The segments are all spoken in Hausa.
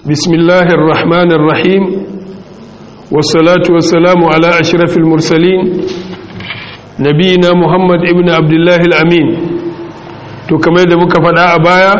بسم الله الرحمن الرحيم والصلاة والسلام على أشرف المرسلين نبينا محمد ابن عبد الله الأمين to kamar da muka faɗa a baya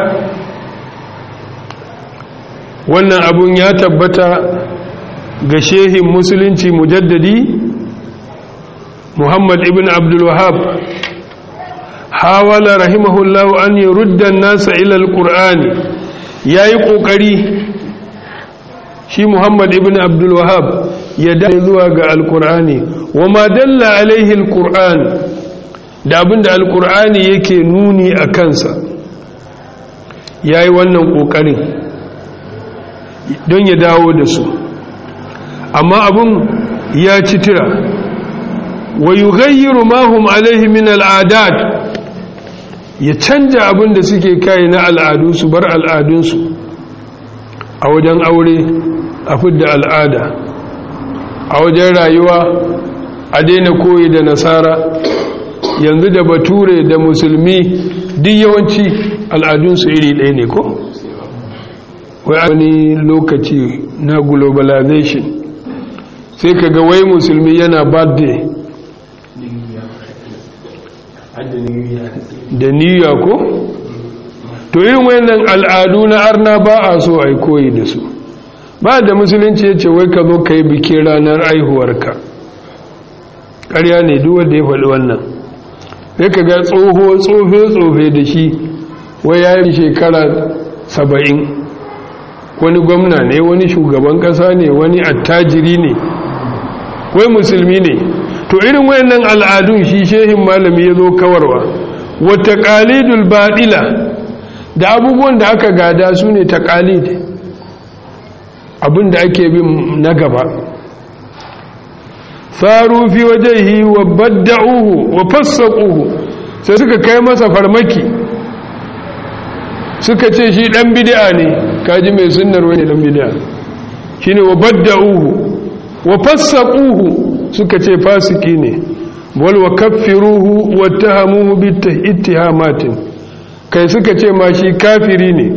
wannan abun ya tabbata ga shehin musulunci mujaddadi muhammad ibn abdul wahab hawala rahimahullahu an yi ruddan nasa ilal ƙur'ani ya yi ƙoƙari shi muhammad ibn abdul wahab ya dace zuwa ga alƙur'ani wa ma dalla alaihi alƙur'ani da abinda alƙur'ani yake nuni a kansa ya yi wannan ƙoƙarin don ya dawo da su amma abin ya ci tira wa yi gayyiru mahum alaihi min al'adat ya canja abin da suke kai na al'adu su bar al'adunsu a wajen aure a fidda al'ada a wajen rayuwa a daina koyi da nasara yanzu da bature da musulmi duk yawanci al'adunsu iri ɗaya ne ko? wani lokaci na globalization sai ka ga wai musulmi yana birthday da niyya ko to irin wayannan al'adu na arna ba a so a koyi da su ba da musulunci ya ce wai ka zo ka yi bikin ranar aihuwarka ƙarya ne duk wanda ya faɗi wannan sai ka ga tsoho tsofe-tsofe da shi wai ya yi shekara saba'in wani gwamna ne wani shugaban ƙasa ne wani attajiri ne wai musulmi ne to irin wayannan al'adun shi shehin malami ya zo kawarwa wata ƙalidul baɗila da abubuwan da aka gada su ne ta ƙalid abin da ake bin na gaba faru fi wajehi wa badda'uhu wa fassaquhu sai suka kai masa farmaki suka ce shi dan bid'a ne kaji mai sunnar wani dan bid'a shine wa badda'uhu wa fassaquhu suka ce fasiki ne wal wa kaffiruhu wa tahamuhu bi ittihamatin kai suka ce ma shi kafiri ne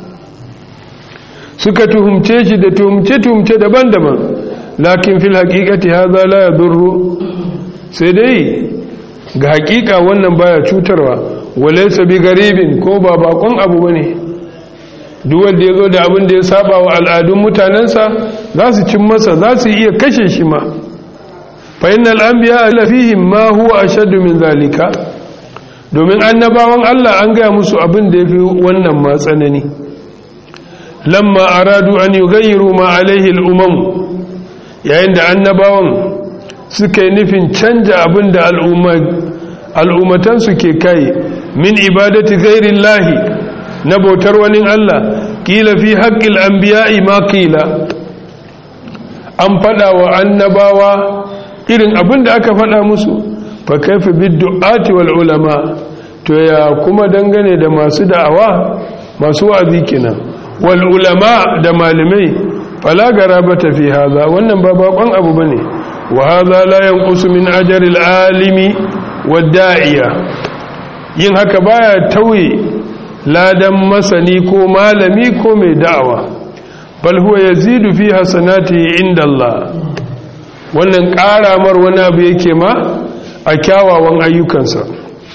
suka tuhumce shi da tuhumce tuhumce daban-daban lakin fil haqiqati hadha la yadurru sai dai ga haƙiƙa wannan baya cutarwa walaysa bi garibin ko ba bakon abu bane duk wanda yazo da abin da ya saba wa al'adun mutanensa za su cin masa za su iya kashe shi ma fa innal anbiya la fihim ma huwa ashaddu min zalika domin annabawan Allah an gaya musu abin da yafi wannan ma tsanani lamma aradu an yughayyiru ma alaihi al-umam yayin da annabawan suka yi nufin canja abin da al'ummatansu ke kai min ibadati gairin lahi na bautar wani Allah ƙila fi haƙƙil an biya'i ma ƙila an faɗa wa annabawa irin abin da aka faɗa musu fa kaifi biddu'ati wal ulama to ya kuma dangane da masu da'awa masu wa'azi kenan wal ulama da malamai fala garabata fi haza wannan ba bakon abu bane wa haza la yanqusu min ajri al-alimi wad-da'iya yin haka baya tauye ladan masani ko malami ko mai da'awa bal huwa yazidu fi hasanati inda Allah wannan karamar wani abu yake ma a kyawawan ayyukansa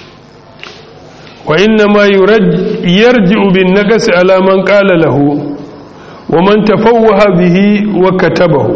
wa inna ma yarji'u bin naqsi ala man qala lahu wa man tafawwaha bihi wa katabahu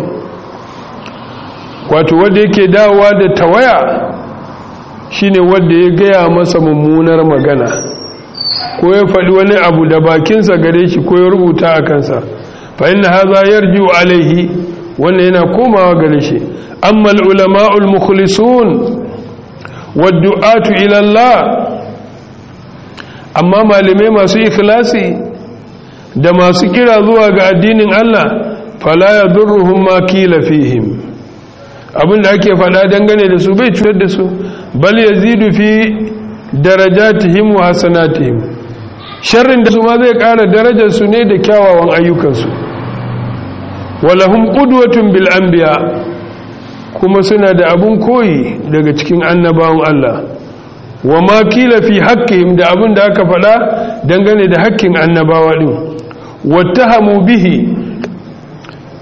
wato wanda yake dawowa da tawaya shine wanda ya gaya masa mummunar magana ko ya faɗi wani abu da bakinsa gare shi ko ya rubuta a kansa fa inna hadha yarji'u alaihi wannan yana komawa gare shi amma al-ulama'ul mukhlisun wad-du'atu ila Allah amma malamai masu ikhlasi da masu kira zuwa ga addinin Allah fala ya durruhum ma kila fihim abinda ake fada dangane da su bai cutar da su bal yazidu fi darajatihim wa hasanatihim sharrin da su ma zai kara darajar su ne da kyawawan ayyukan su walahum qudwatun bil anbiya kuma suna da abun koyi daga cikin annabawan Allah wa ma kila fi haqqihim da abin da aka fada dangane da haƙƙin annabawa din wattahamu bihi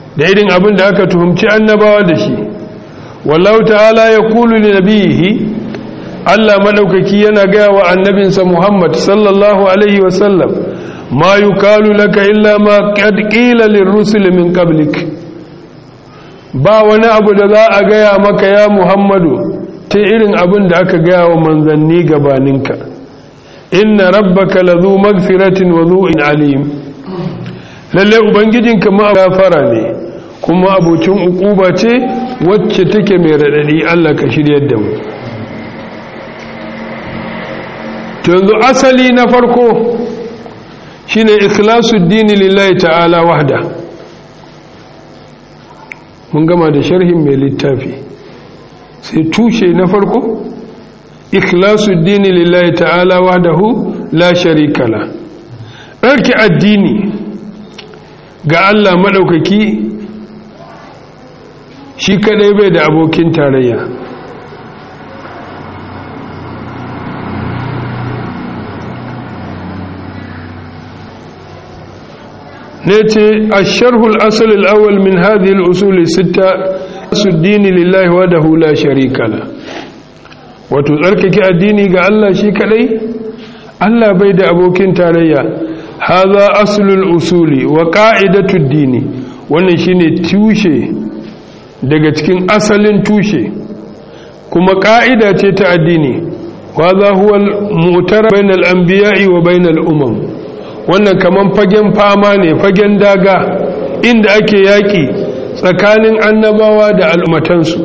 da irin abin da aka tuhumci annabawa da shi wallahu ta'ala ya kulu li nabiyihi Allah madaukaki yana gaya wa annabinsa Muhammad sallallahu alaihi wasallam ma yukalu laka illa ma qad qila lirrusul min qablik ba wani abu da za a gaya maka ya Muhammadu ta irin abin da aka gaya wa manzanni gabaninka inna rabbaka lazu magfiratin wa zu'in alim lalle ubangijinka ma gafara ne kuma abocin ukuba ce wacce take mai radadi Allah ka shiryar da mu to yanzu asali na farko shine ikhlasuddin dini lillahi ta'ala wahda mun gama da sharhin mai littafi sai tushe na farko ikhlasuddin lillahi ta'ala wahdahu la sharika la ɗarki addini ga Allah maɗaukaki shi kadai bai da abokin tarayya نيتي الشرح الأصل الأول من هذه الأصول الستة الدين لله وحده لا شريك له وتذكرك الديني قال الله شيك لي الله بيد أبوكين تاريا هذا أصل الأصول وقاعدة الدين ونشيني توشي daga cikin asalin tushe kuma ƙa'ida ce ta addini wa za huwa mu'tara bainal anbiya'i wa bainal umam wannan kaman fagen fama ne fagen daga inda ake yaƙi tsakanin annabawa da al'ummatansu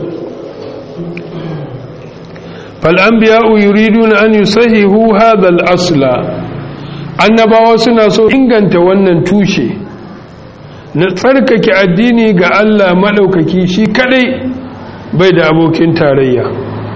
fal'ambiya'u yuridu na an yi sahihu hadal asla annabawa suna so inganta wannan tushe na tsarkake addini ga Allah maɗaukaki shi kadai bai da abokin tarayya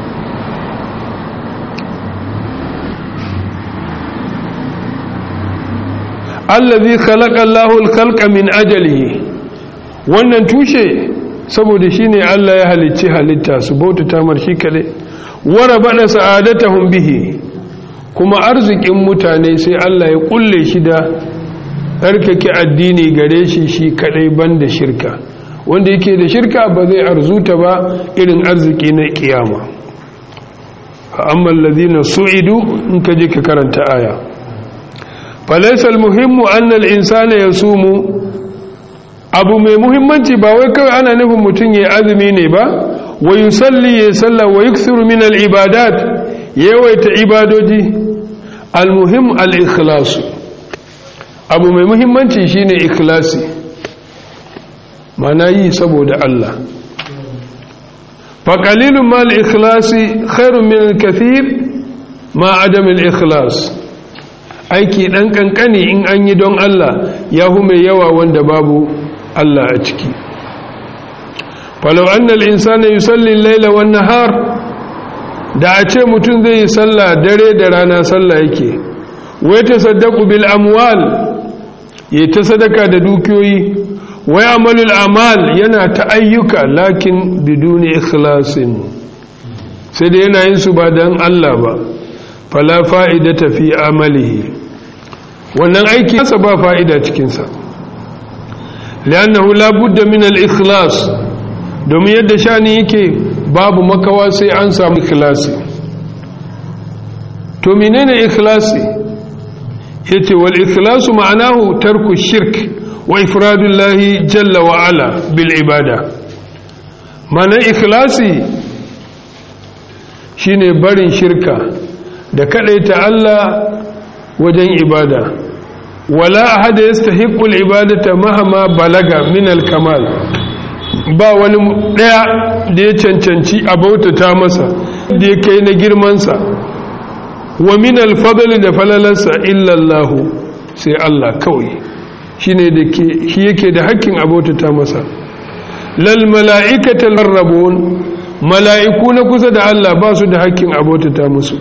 allazi khalaqa Allahu al-khalqa min ajalihi wannan tushe saboda shine Allah ya halicci halitta su bautata mar shi kade wara bada sa'adatahum bihi kuma arzikin mutane sai Allah ya kulle shi da tsarkake addini gare shi shi kadai banda shirka wanda yake da shirka ba zai arzuta ba irin arziki na kiyama amma allazina su'idu in ka je ka karanta aya falaisal muhimmu annal insana ya sumu abu mai muhimmanci ba wai kawai ana nufin mutum ya azumi ne ba wa yusalli ya salla wa yuksiru min al-ibadat yawaita ibadoji al-muhim al-ikhlas abu mai muhimmanci shine ikhlasi mana yi saboda Allah fa qalilun ma al-ikhlasi khairun min al-kathir ma adam al-ikhlas aiki ɗan ƙanƙani in an yi don Allah ya hu mai yawa wanda babu Allah a ciki falau annal insana yusalli laila wan nahar da a ce mutum zai yi sallah dare da rana sallah yake wai ta saddaku bil amwal ya ta sadaka da dukiyoyi wai amalul amal yana ta ayyuka lakin biduni ikhlasin sai da yana yin su ba don Allah ba fala fa'idata fi amalihi wannan aiki nasa ba fa'ida cikinsa liannahu la budda min al-ikhlas domin yadda shani yake babu makawa sai an samu ikhlasi to menene ikhlasi yace wal ikhlasu ma'anahu tarku shirk wa ifradullahi jalla wa ala bil ibada mana ikhlasi shine barin shirka da kadaita Allah wajen ibada wala ahada yastahiqqu al-ibadata mahama balaga min al-kamal ba wani daya da ya cancanci a bautata masa da ya kai na girman sa wa min al-fadl da falalansa illa Allah sai Allah kawai shine da ke shi yake da hakkin a bautata masa lal mala'ikatal muqarrabun mala'iku na kusa da Allah ba su da hakkin a bautata musu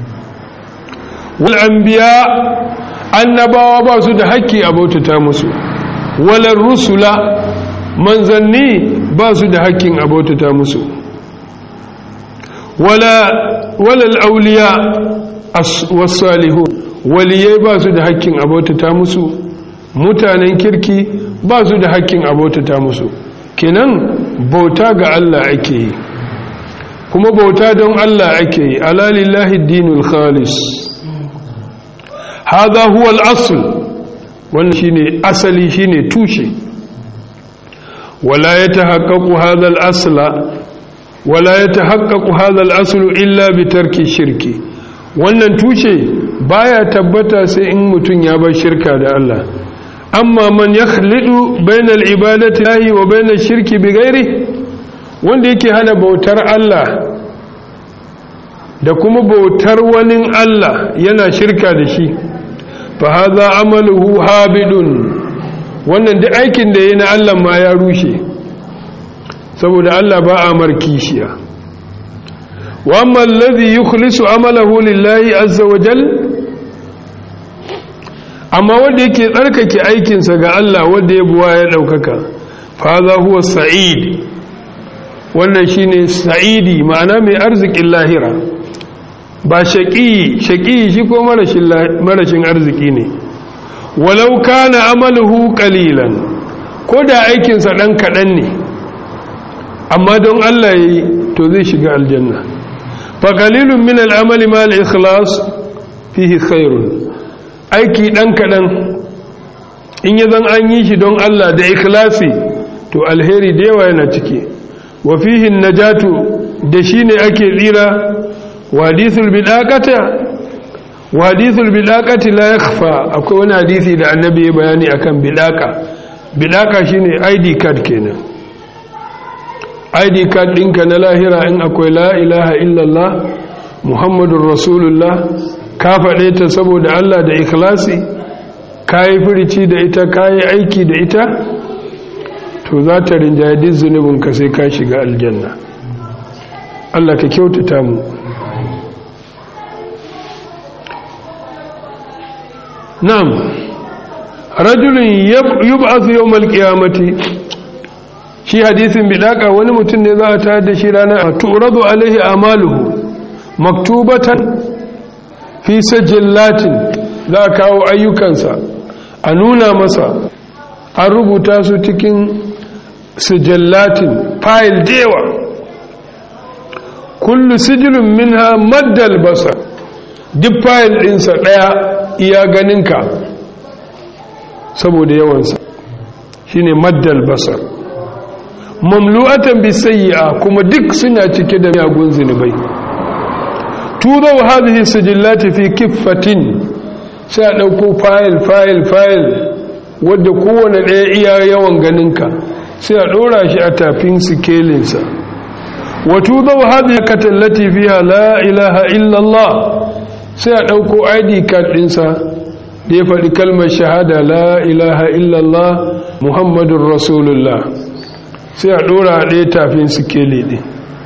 wal'ambiya annabawa ba su da haƙƙi a bautata musu walar rusula manzanni ba su da haƙƙin a bautata musu walal auliya wasalihu waliyai ba su da haƙƙin a bautata musu mutanen kirki ba su da hakkin abotata musu kenan bauta ga Allah ake yi kuma bauta don Allah ake yi alalillahi dinul khalis hadha huwa al-asl wannan shine asali shine tushe wala yatahaqqaqu hadha al-asla wala yatahaqqaqu hadha al-aslu illa bi tarki shirki wannan tushe baya tabbata sai in mutun ya bar shirka da Allah amma man yakhlidu bainal ibadati lahi wa bainash shirki bighairi wanda yake hana bautar Allah da kuma bautar wani Allah yana shirka da shi fa hadha amaluhu habidun wannan duk aikin da yayi na Allah ma ya rushe saboda Allah ba a markishiya wa amma alladhi yukhlisu amalahu lillahi azza wa jalla amma wanda yake tsarkake aikinsa ga Allah wanda ya buwa ya ɗaukaka faza huwa sa'id wannan shine sa'idi ma'ana mai arzikin lahira ba shaƙi shaƙi shi ko marashin arziki ne walau kana amaluhu qalilan ko da aikinsa ɗan kaɗan ne amma don Allah yi to zai shiga aljanna fa qalilun min al'amali ma al-ikhlas fihi khairun aiki ɗan kaɗan in yi zan an yi shi don Allah da ikhlasi to alheri da yawa yana ciki wa fihin najatu da shi ne ake tsira wa hadithul bidaqata wa hadithul bidaqati la yakhfa akwai wani hadisi da annabi ya bayani akan bidaqa bidaqa shine ID card kenan ID card ɗinka na lahira in akwai la ilaha illallah muhammadur rasulullah ka faɗe ta saboda Allah da ikhlasi ka yi firici da ita ka yi aiki da ita to za ta rinjaye duk zunubinka sai ka shiga aljanna Allah ka kyautata mu na'am rajulun yub'athu yawmal qiyamati shi hadisin bidaka wani mutum ne za a tayar da shi ranar turadu alaihi amaluhu maktubatan fi sajillatin za a kawo ayyukansa a nuna masa an rubuta su cikin sijallatin fayil dewa kullu sijilin minha maddal basar duk fayil ɗinsa ɗaya iya ganinka saboda yawansa shine maddal basar mamlu'atan bisayya kuma duk suna cike da miyagun zunubai tuzau hadhihi sijillati fi kiffatin sai a dauko file file file wadda kowane ɗaya iya yawan ganinka sai a ɗora shi a tafin sikelinsa wa tuzau hadhihi katallati fiha la ilaha illa Allah sai a dauko ID card ɗinsa da ya faɗi kalmar shahada la ilaha illa Allah Muhammadur Rasulullah sai a ɗora a ɗaya tafin sikeli ɗin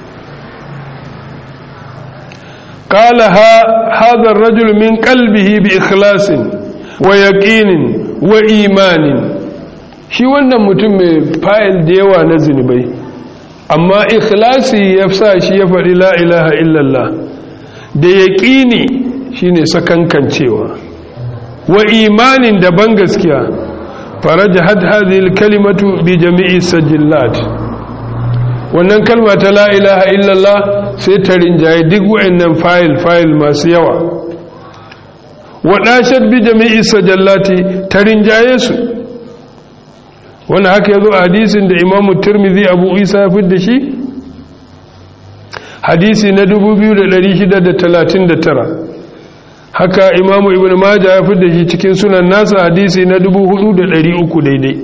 قال هذا الرجل من قلبه بإخلاص ويقين وإيمان shi wannan mutum mai fayil da yawa na zunubai amma ikhlasi ya sa shi ya faɗi la ilaha illallah da yaƙini shine sakankancewa wa imanin daban gaskiya faraja had hadhihi kalimatu bi jami'i sajillat wannan kalma ta la ilaha illallah sai ta rinjaye duk wa'annan fayil fayil masu yawa waɗashar bi jami'i sajallati ta rinjaye su wani haka ya zo a hadisin da imamu turmizi abu isa ya da shi hadisi na 2639 haka imamu ibn maja ya da shi cikin sunan nasa hadisi na 4300 daidai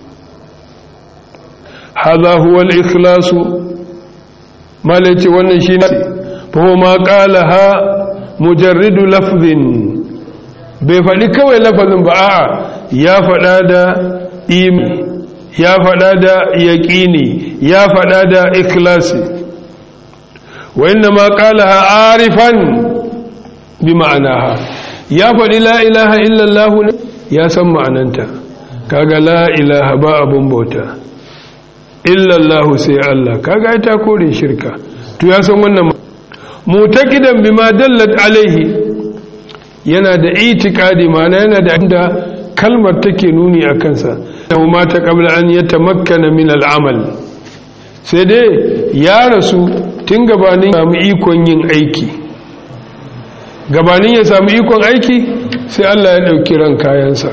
haza huwa al-ikhlasu malaci wannan shine fa ma qala ha mujarridu lafzin bai faɗi kawai lafazin ba a'a ya faɗa da imi ya faɗa da yaƙini ya faɗa da ikhlasi wa inna ma qala ha arifan bi ma'anaha ya faɗi la ilaha illallah ya san ma'ananta kaga la ilaha ba abun bauta illallahu sai Allah kaga ta kore shirka to ya san wannan mutakidan bima dallat alaihi yana da itikadi mana yana da inda kalmar take nuni a kansa yau mata qabla an yatamakkana min al'amal sai dai ya rasu tun gabanin ya samu ikon yin aiki gabanin ya samu ikon aiki sai Allah ya ɗauki ran kayansa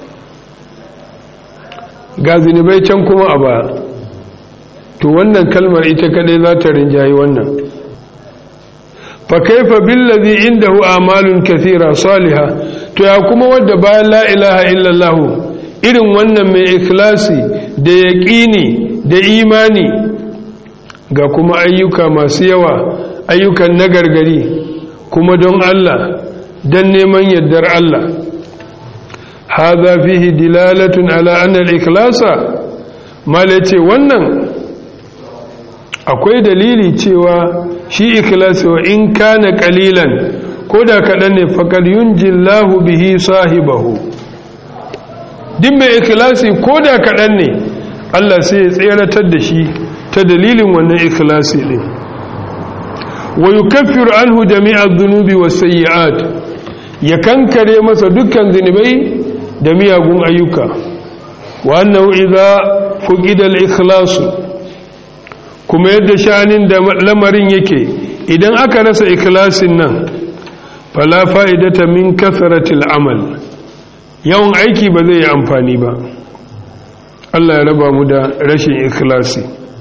ga zinubai can kuma a baya to wannan kalmar ita kadai za ta rinjayi wannan fa kaifa billazi indahu amalun kathira salihah to ya kuma wadda bayan la ilaha illallah irin wannan mai ikhlasi da yaqini da imani ga kuma ayyuka masu yawa ayyukan nagargari kuma don Allah don neman yardar Allah hadha fihi dilalatun ala anna al-ikhlasa malace wannan akwai dalili cewa shi ikhlasi wa in kana qalilan koda kadan ne faqad yunjillahu bihi sahibahu din mai ikhlasi koda kadan ne Allah sai ya tseratar da shi ta dalilin wannan ikhlasi din wa yukaffiru anhu jami'a dhunubi was sayyi'at ya kankare masa dukkan zinubai da miyagun ayyuka wa annahu idza fuqida al-ikhlasu kuma yadda sha'anin da lamarin yake idan aka rasa ikhlasin nan fala fa'idata min kasratil amal yawan aiki ba zai yi amfani ba Allah ya raba mu da rashin ikhlasi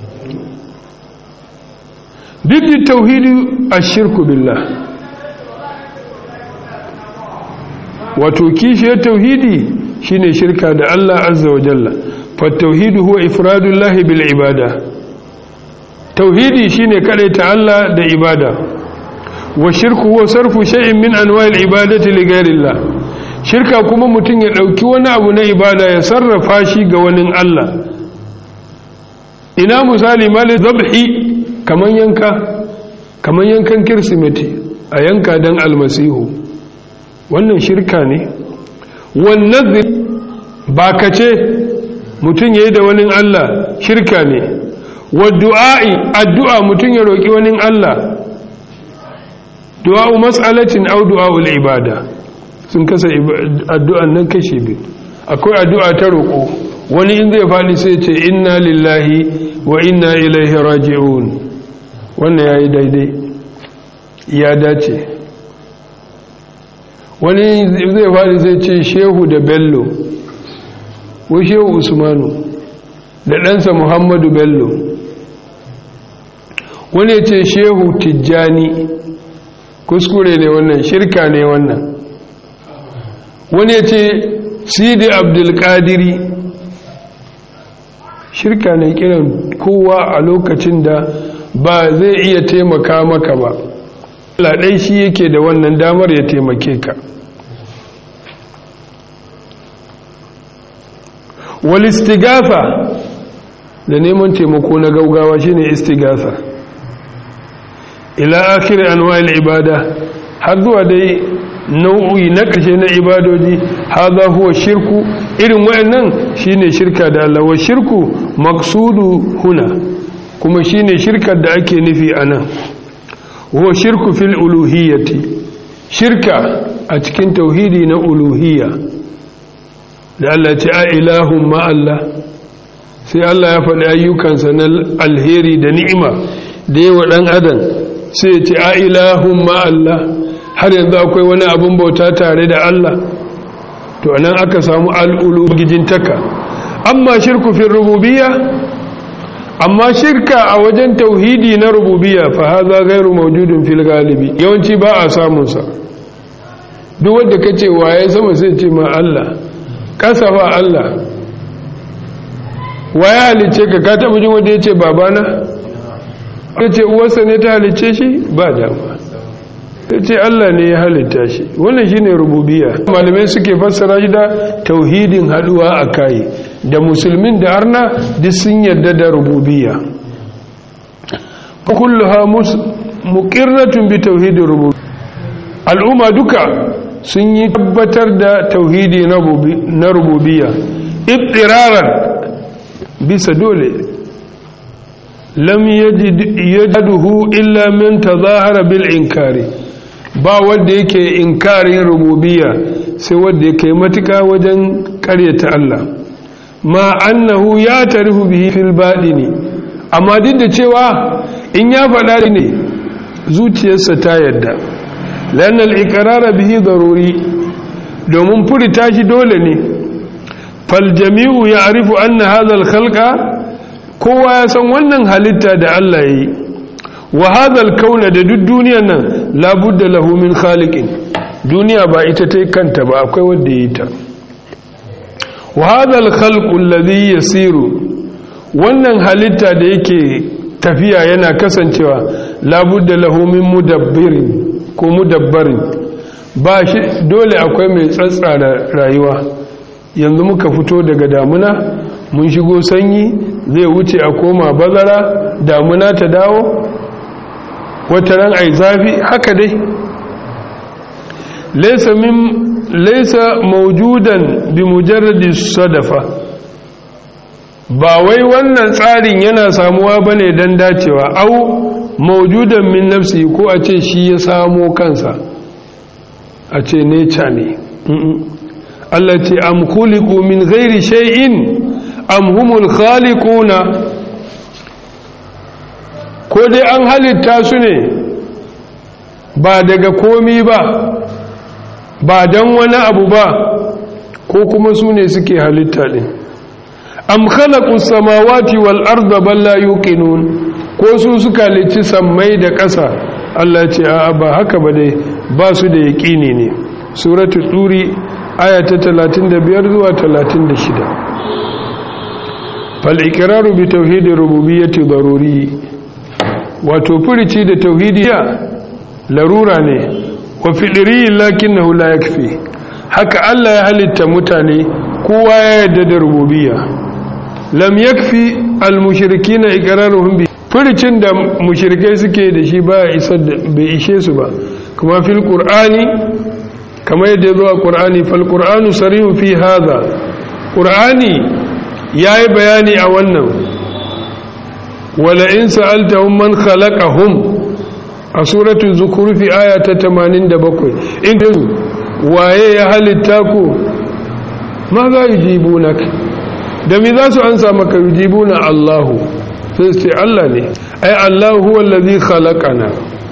duk tauhidi ashirku billah wato kishiyar tauhidi shine shirka da Allah azza wa jalla fa tauhidu huwa ifradullahi bil ibada tauhidi shine ta Allah da ibada wa shirku huwa sarfu shay'in min anwa'il ibadati li ghayrillah shirka kuma mutun ya dauki wani abu na ibada ya sarrafa shi ga wani Allah ina misali mali zabhi kaman yanka kaman yankan kirsimeti a yanka dan almasihu wannan shirka ne wannan ba kace mutun yayi da wani Allah shirka ne du'a'i addu'a mutum ya roƙi wani Allah du'a'u mas'alatin au du'a'ul ibada sun kasa addu'an nan kashe biyu akwai addu'a ta roƙo wani in zai faɗi sai ce inna lillahi wa inna ilaihi raji'un wannan yayi daidai ya dace wani zai faɗi sai ce shehu da bello ko shehu usmanu da ɗansa muhammadu bello wani ce shehu tijjani kuskure ne wannan shirka ne wannan wani ce sidi abdulkadiri shirka ne kiran kowa a lokacin da ba zai iya taimaka maka ba laɗai shi yake da wannan damar ya taimake ka wal istigafa da neman taimako na gaugawa shine istigafa ila akhir anwa'il ibada har zuwa dai nau'i na ƙarshe na ibadoji hadha huwa shirku irin wayannan shine shirka da Allah wa shirku maqsudu huna kuma shine shirkar da ake nufi anan huwa shirku fil uluhiyyati shirka a cikin tauhidi na uluhiyya da Allah ce a ilahun ma Allah sai Allah ya faɗi ayyukansa na alheri da ni'ima da yawa ɗan adam sai ya ce a ilahun ma Allah har yanzu akwai wani abin bauta tare da Allah to anan aka samu al'ulu gijintaka amma shirku fi rububiyya amma shirka a wajen tauhidi na rububiyya fa haza gairu mawjudun fil galibi yawanci ba a samun sa duk wanda kace waye sama sai ce ma Allah kasa ba Allah waye halice ka ka taba jin wanda yace babana yace uwarsa ne ta halice shi ba dama yace Allah ne ya halitta shi wannan shine rububiyya malamai suke fassara shi da tauhidin haduwa akai da musulmin da arna duk sun yarda da rububiyya kulluha muqirratun bi tauhidir rububiyya al'umma duka sun yi tabbatar da tauhidi na rububiyya ittiraran bisa dole lam yajiduhu illa min tazahara bil inkari ba wanda yake inkarin rububiyya sai wanda yake matuka wajen karyata Allah ma annahu ya tarihu bihi fil baɗini amma duk da cewa in ya faɗa ne zuciyarsa ta yadda lannal iqrara bihi daruri domin furta shi dole ne fal jami'u ya'rifu anna hadha al khalqa kowa ya san wannan halitta da Allah yayi wa hadha al kauna da duk duniyar nan labudda lahu min khaliqin duniya ba ita ta kanta ba akwai wanda yayi ta wa hadha al khalqu alladhi yasiru wannan halitta da yake tafiya yana kasancewa labudda lahu min mudabbirin ko mudabbarin ba shi dole akwai mai tsatsara rayuwa yanzu muka fito daga damuna mun shigo sanyi zai wuce a koma bazara damuna ta dawo wata ran ai zafi haka dai laysa min laysa mawjudan bi mujarradi sadafa ba wai wannan tsarin yana samuwa bane dan dacewa au maujudan min nafsi ko a ce shi ya samo kansa a ce neca ne Allah ce am khuliqu min ghairi shay'in am humul khaliquna ko dai an halitta su ne ba daga komi ba ba dan wani abu ba ko kuma su ne suke halitta din am khalaqu samawati wal arda bal la yuqinun ko su suka lici sammai da ƙasa Allah ce a ba haka ba dai ba su da yaƙini ne suratu turi aya ta 35 zuwa 36 fal iqraru bi tauhidi rububiyyati daruri wato furici da tauhidiyya larura ne wa fidri lakinnahu la yakfi haka Allah ya halitta mutane kowa ya yarda da rububiyya lam yakfi al mushrikina iqraruhum bi furicin da mushrikai suke da shi ba bai ishe su ba kuma fil qur'ani kamar yadda ya zo a qur'ani fal qur'anu sarihu fi hadha qur'ani yayi bayani a wannan wala in sa'altahum man khalaqahum a suratul zukhruf aya ta 87 in waye ya halitta ku ma za yujibunak da me za su ansa maka yujibuna Allahu sai su ce Allah ne ai Allah huwa allazi khalaqana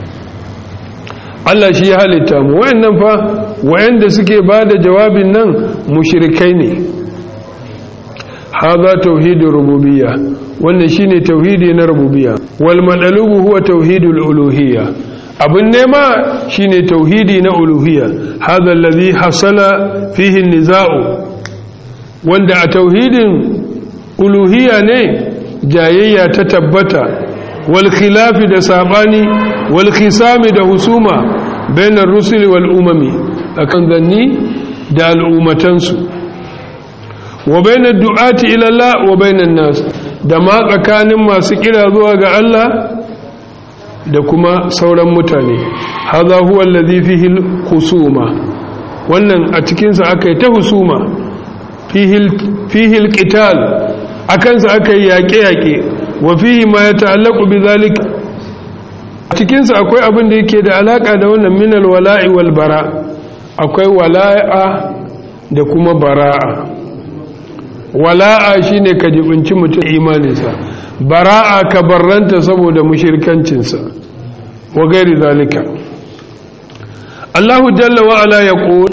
Allah shi ya halitta mu wayannan fa wayanda suke bada jawabin nan mushrikai ne hadha tauhidur rububiyya wannan shine tauhidi na rububiyya wal madalubu huwa tauhidul uluhiyya abin nema shine tauhidi na uluhiyya hadha allazi hasala fihi an-niza'u wanda a tauhidin uluhiyya ne jayayya ta tabbata wal khilafi da sabani wal khisami da husuma bainar rusuli wal umami akan zanni da al'ummatansu wa bainar du'ati ila Allah wa bainan nas da ma tsakanin masu kira zuwa ga Allah da kuma sauran mutane hadha huwa allazi fihi husuma wannan a cikin sa akai ta husuma fihi fihi alqital a kansa aka yi yaƙe-yaƙe wa fihi ma ya ta'allaku bi zalika cikinsa akwai abin da yake da alaƙa da wannan minal wala'i wal bara akwai wala'a da kuma bara'a wala'a shine ka jibinci mutum imaninsa bara'a ka barranta saboda mushirkancinsa wa gairi zalika Allahu jalla wa ala yaqul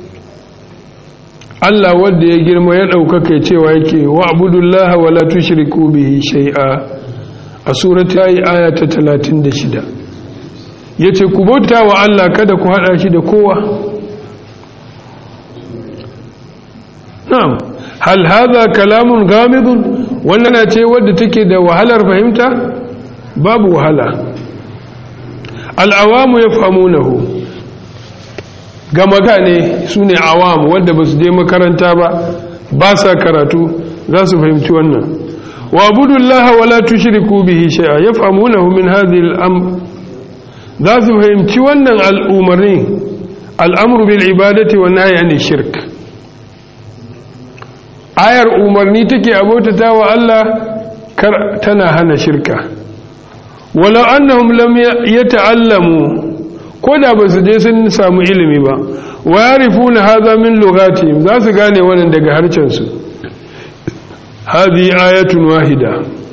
Allah wanda ya girma ya ɗaukaka cewa yake wa abudullaha wa la tushriku bihi shay'a a surati ayi aya ta 36 yace ku bauta wa Allah kada ku hada shi da kowa na'am hal hadha kalamun ghamidun wannan na ce wadda take da wahalar fahimta babu wahala al-awamu yafhamunahu gama gane su ne awam wanda ba su je makaranta ba ba sa karatu za su fahimci wannan wa abudullaha wala tushriku bihi shay'a yafhamunahu min hadhihi al-amr za su fahimci wannan al'umarni al'amru bil ibadati wa nahyi anil shirk ayar umarni take abotata wa Allah kar tana hana shirka walau annahum lam yata'allamu ko da ba su je sun samu ilimi ba wa yarifuna hadha min lughatihim za su gane wannan daga harcen su hadhi ayatun wahida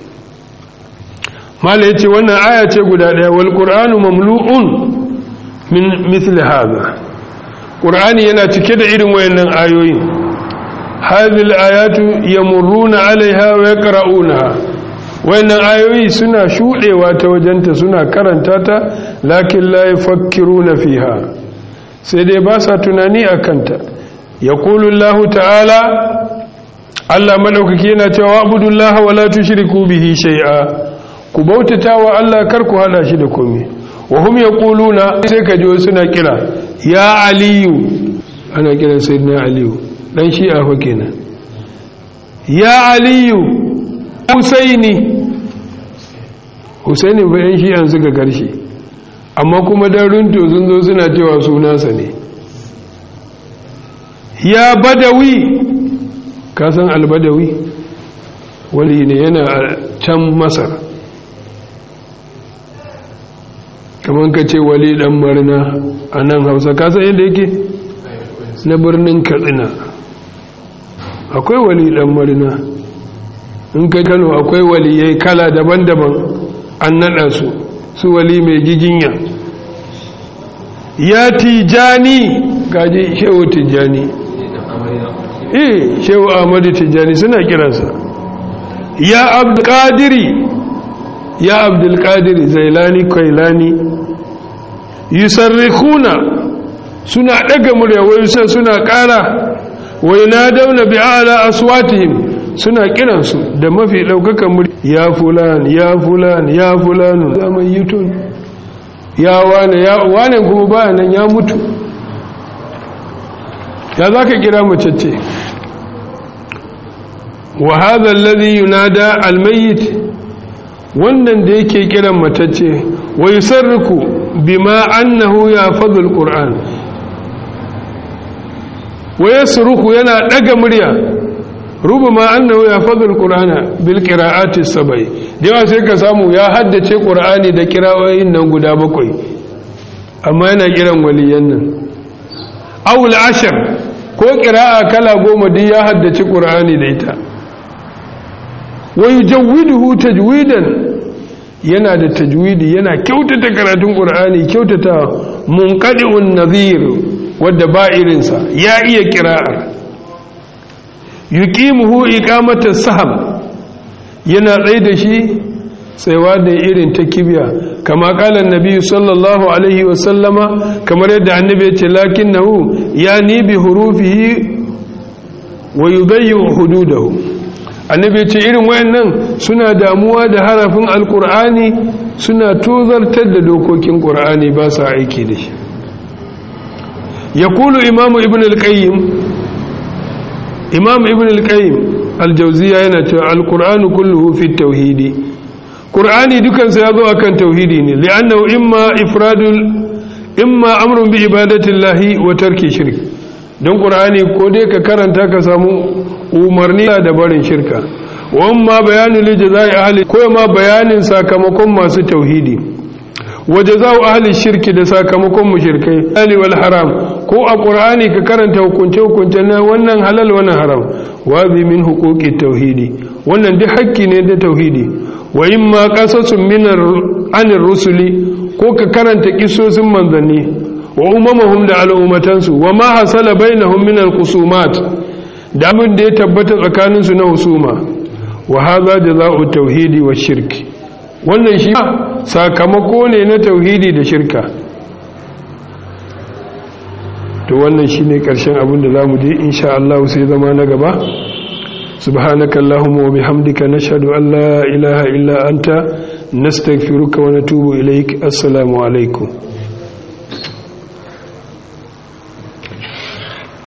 mala yace wannan aya ce guda daya wal qur'anu mamlu'un min mithli hadha qur'ani yana cike da irin wayannan ayoyi hadhihi al-ayatu yamurruna 'alayha wa yaqra'unaha wayannan ayoyi suna shudewa ta wajenta suna karanta ta lakin la yafakkiruna fiha sai dai ba sa tunani akan ta yaqulu Allah ta'ala Allah madaukaki yana cewa abudullaha wa la tushriku bihi shay'a ku bautata wa Allah kar ku hada shi da komai wa hum yaquluna sai ka ji suna kira ya aliyu ana kiran sayyidina aliyu dan shi'a fa kenan ya aliyu husaini husaini ba yan shi'an suka karshe amma kuma dan runto sun zo suna cewa sunansa ne ya badawi ka san albadawi wali ne yana a can masar kamar ka ce wali dan marina a nan hausa kasan yadda yake na birnin katsina akwai wali dan marina in kai kano akwai waliyai kala daban-daban an nada su su wali mai giginya ya tijani gaji shehu tijani eh shehu ahmadu tijani suna kiransa ya abdulkadiri ya abdulkadiri zailani kwailani yusarrikuna suna daga murya wai sai suna kara wai na dauna bi ala aswatihim suna kiransu da mafi daukakan murya ya fulan ya fulan ya fulan zaman yutun ya wane ya wane kuma baya nan ya mutu ya zaka kira macece wa hadha alladhi yunada almayyit wannan da yake kiran matacce wa yusarriku bima annahu yafadhu alquran wa yasruku yana daga murya rubama annahu yafadhu alqur'ana bil qira'ati sab'i yawa sai ka samu ya haddace qur'ani da kira'o'in nan guda bakwai amma yana kiran waliyan nan aw al-ashr ko qira'a kala goma duk ya haddace qur'ani da ita wa yujawwiduhu tajwidan yana da tajwidi yana kyautata karatun qur'ani kyautata munqadi'un nadhir wadda ba irinsa ya iya qira'ar yuqimuhu iqamata saham yana tsaye da shi tsayawa da irin ta kibiya kama kala annabi sallallahu alaihi wa sallama kamar yadda annabi ya ce lakinnahu yani bi hurufihi wa yudayyu hududahu annabi ce irin wayannan suna damuwa da harafin alkur'ani suna tozartar da dokokin qur'ani ba sa aiki da shi yaqulu imamu ibn al-qayyim imam ibn al-qayyim al-jawziya yana cewa al-qur'anu kulluhu fi tauhidi qur'ani dukan sa yazo akan tauhidi ne li'annahu imma ifradul imma amrun bi ibadatillahi wa tarki shirk don qur'ani ko dai ka karanta ka samu umarni da barin shirka wamma bayanu li jazai ahli ko ma bayanin sakamakon masu tauhidi wa jazau ahli shirki da sakamakon mushrikai ali wal haram ko a qur'ani ka karanta hukunce hukunce na wannan halal wannan haram wa bi min huquqi tauhidi wannan duk hakki ne da tauhidi wa imma qasasun min anir rusuli ko ka karanta kisosin manzanni wa umamahum da al'ummatansu wa ma hasala bainahum min al-khusumat da abin da ya tabbata tsakaninsu na husuma wa haza jaza'u tauhidi wa shirki wannan shi sakamako ne na tauhidi da shirka to wannan shine karshen abin da zamu je insha Allah sai zama na gaba subhanaka allahumma wa bihamdika nashhadu an la ilaha illa anta nastaghfiruka wa natubu ilaik assalamu alaikum